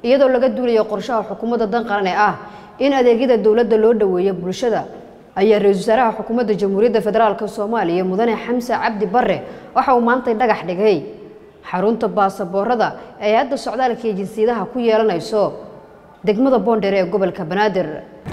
iyadoo laga duulayo qorshaha xukuumadda dan qaran ee ah in adeegyada dowladda loo dhoweeyo bulshada ayaa ra-iisul wasaaraha xukuumadda jamhuuriyadda federaalk soomaaliya mudane xamse cabdi bare waxa uu maantay dhagax dhigay xarunta baasaboorada ee hay-adda socdaalka iyo jinsiyadaha ku yeelanayso degmada boondheere ee gobolka banaadir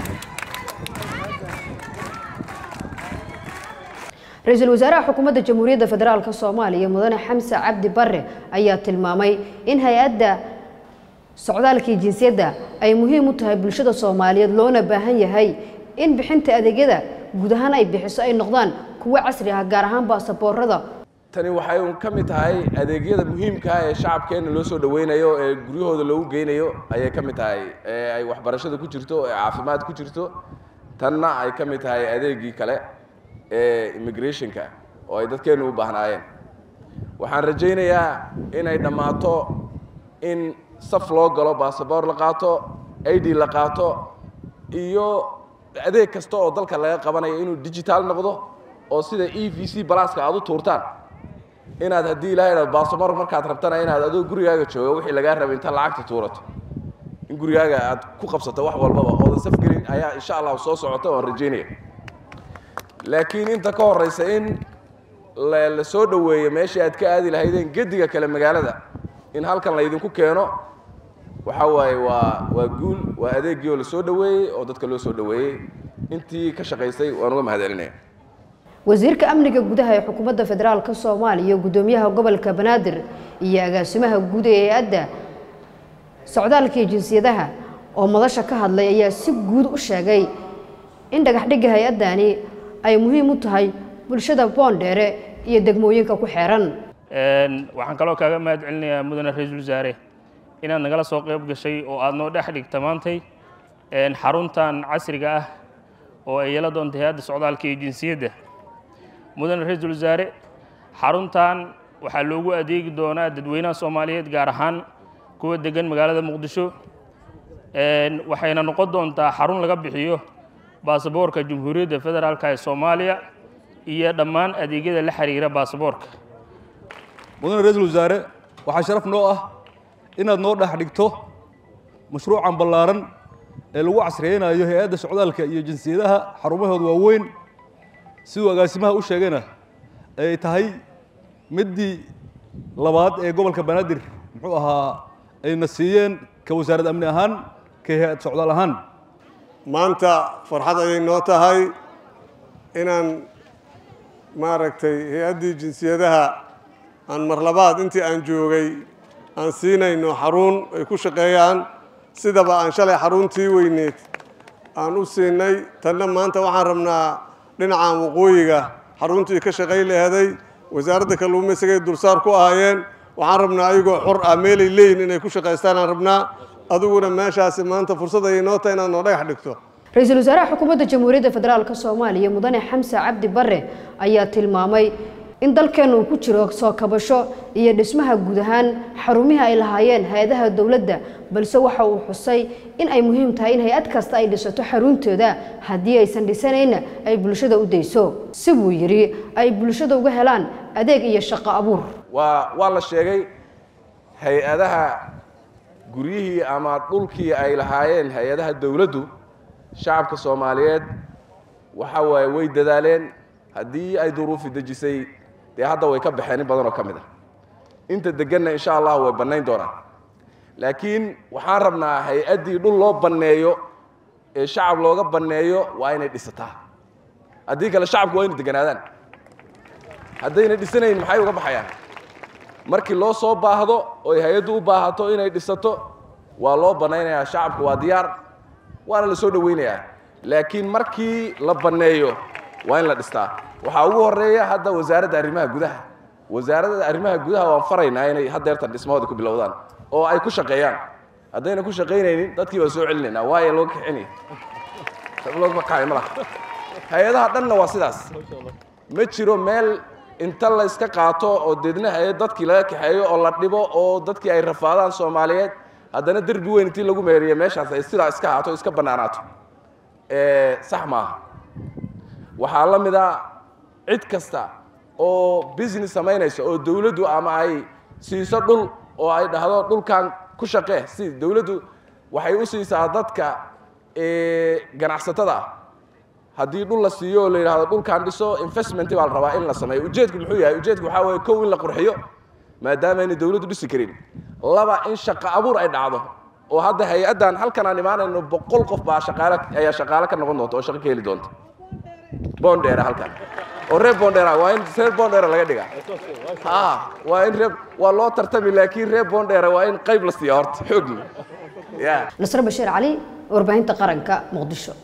ra-iisul wasaaraha xukuumadda jamhuuriyadda federaalk soomaaliya mudane xamse cabdi bare ayaa tilmaamay in hay-adda socdaalka iyo jinsiyadda ay muhiim u tahay bulshada soomaaliyeed loona baahan yahay in bixinta adeegyada guud ahaan ay bixiso ay noqdaan kuwo casri ah gaar ahaan baasaboorada tani waxay un ka mid tahay adeegyada muhiimka ah ee shacabkeenna loo soo dhaweynayo ee guryahooda loogu geynayo ayay ka mid tahay ee ay waxbarashada ku jirto ee caafimaad ku jirto tanna ay ka mid tahay adeegii kale ee immigrationka oo ay dadkeennu u baahnaayeen waxaan rajaynayaa inay dhammaato in saf loo galo baasaboor la qaato id la qaato iyo adeeg kasta oo dalka laga qabanayo inuu digital noqdo oo sida e v c balaska aad u tuurtaan inaad haddii ilahay dhao baasaboor markaad rabtana inaad adoo gurigaaga jooga wixii lagaa rabay inta lacagta tuurato in gurigaaga aad ku qabsato wax walbaba oodan safgelin ayaa insha allahu soo socota oan rajaynaya laakiin inta ka horeysa in la soo dhoweeyo meeshii aad ka aadi lahaydeen gediga kale magaalada in halkan laydinku keeno waxa waaye waa waa guul waa adeegii oo la soo dhoweeyey oo dadka loo soo dhoweeyey intii ka shaqaysay waan uga mahadcelinaya wasiirka amniga gudaha ee xukuumadda federaalk soomaaliya gudoomiyaha gobolka banaadir iyo agaasimaha guud ee hay-adda socdaalka iyo jinsiyadaha oo madasha ka hadlay ayaa si guud u sheegay in dhagaxdhigga hay-addani ay muhiim u tahay bulshada boondheere iyo degmooyinka ku xeeran waxaan kaloo kaaga mahad celinayaa mudane ra-iisul wasaare inaad nagala soo qayb gashay oo aad noo dhex dhigta maantay xaruntan casriga ah oo ay yeela doonta hay-adda socdaalka iyo jinsiyadda mudane ra-iisul wasaare xaruntan waxaa loogu adeegi doonaa dadweynaha soomaaliyeed gaar ahaan kuwa degan magaalada muqdisho waxayna noqon doontaa xarun laga bixiyo baasaboorka jamhuuriyadda federaalk ee soomaaliya iyo dhammaan adeegyada la xiriira baasaboorka mudane ra-iisul wasaare waxaa sharaf noo ah inaad noo dhex dhigto mashruucan ballaaran ee lagu casriyeynayo hay-adda socdaalka iyo jinsiyadaha xarumahooda waaweyn siduu agaasimaha u sheegayna ay tahay middii labaad ee gobolka banaadir muxuu ahaa ayna siiyeen ka wasaarad amni ahaan ka hay-ad socdaal ahaan maanta farxad ayay noo tahay inaan maaragtay hay-addii jinsiyadaha aan mar labaad intii aan joogay aan siinayno xarun ay ku shaqeeyaan sidaba aan shalay xaruntii weyneed aan u siinay tanna maanta waxaan rabnaa dhinacan waqooyiga xaruntii ka shaqay laheeday wasaaradda kalluumaysigay dulsaar ku ahaayeen waxaan rabnaa ayagoo xor ah meelay leeyihin inay ku shaqaystaan aan rabnaa adiguna meeshaasi maanta fursad ayay noo tahay inaad noo dhagax dhigto ra-iisul wasaaraha xukuumadda jamhuuriyadda federaalk soomaaliya mudane xamse cabdi bare ayaa tilmaamay in dalkeenna uu ku jiro soo kabasho iyo dhismaha guud ahaan xarumihii ay lahaayeen hay-adaha dowladda balse waxa uu xusay in ay muhiim tahay in hay-ad kasta ay dhisato xaruntooda haddii aysan dhisanayna ay bulshada u dayso si buu yidhi ay bulshada uga helaan adeeg iyo shaqo abuur waa waa la sheegay hay-adaha guryihii ama dhulkii ay lahaayeen hay-adaha dowladdu shacabka soomaaliyeed waxa waaye way dadaaleen haddii ay duruufi dejisay dee hadda way ka baxeen in badan oo ka mid ah inta deganna insha allah way bannayn doonaan laakiin waxaan rabnaa hay-addii dhul loo banneeyo ee shacab looga banneeyo waa inay dhisataa haddii kale shacabku waa inay deganaadaan haddayna dhisanayn maxay uga baxayaan markii loo soo baahdo oy hay-addu u baahato inay dhisato waa loo bannaynayaa shacabku waa diyaar waana la soo dhoweynayaa laakiin markii la banneeyo waa in la dhistaa waxaa ugu horeeya hadda wasaaradda arrimaha gudaha wasaaradda arrimaha gudaha waan faraynaa inay haddeertan dhismahooda ku bilowdaan oo ay ku shaqeeyaan haddayna ku shaqaynaynin dadkii baan soo celinaynaa waayo loo kaxinaya looga kacay ma laha hay-adaha dhanna waa sidaas ma jiro meel inta la iska qaato oo deedna hay-ad dadkii laga kaxeeyo oo la dhibo oo dadkii ay rafaadaan soomaaliyeed haddana derbi weyn intii lagu meeriyo meeshaas ay sidaa iska haato iska bannaanaato sax maaha waxaa la mid a cid kasta oo business samaynaysa oo dawladdu ama ay siiso dhul oo ay dhahdo dhulkan ku shaqee si dowladdu waxay u siisaa dadka ganacsatada ah haddii dhul la siiyo oo la yidhahdo dhulkaan dhiso investment baa la rabaa in la sameeyo ujeedku muxuu yahay ujeedku waxaa weeye kow in la qurxiyo maadaama aynay dowladdu dhisi karin laba in shaqo abuur ay dhacdo oo hadda hay-addan halkan aan imaanayno boqol qof baa shaqaale ayaa shaqaale ka noqon doonta oo shaqo ka heli doonta bondera halkan oo reer bondera waa in reer bondera laga dhigaa ha waa in reer waa loo tartami laakiin reer bondera waa in qayb la siiya horta xoogli ya nasre bashiir cali warbaahinta qaranka muqdisho